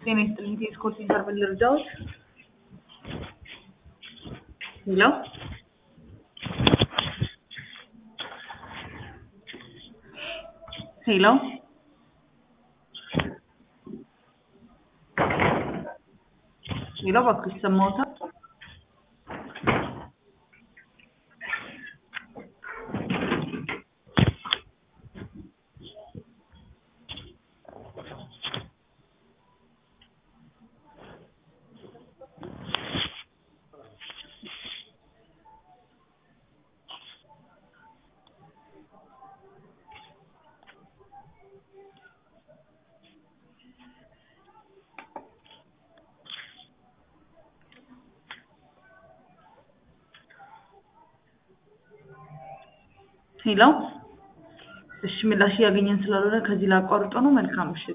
ጤና ይስጥልኝ የስኮት ሴንተር ምን ልርዳዎት? ሄሎ ሄሎ ሄሎ እባክሽ ይሰማዎታል? ሄሎ እሺ ምላሽ እያገኘን ስላልሆነ ከዚህ ላቋርጦ ነው። መልካም ምሽት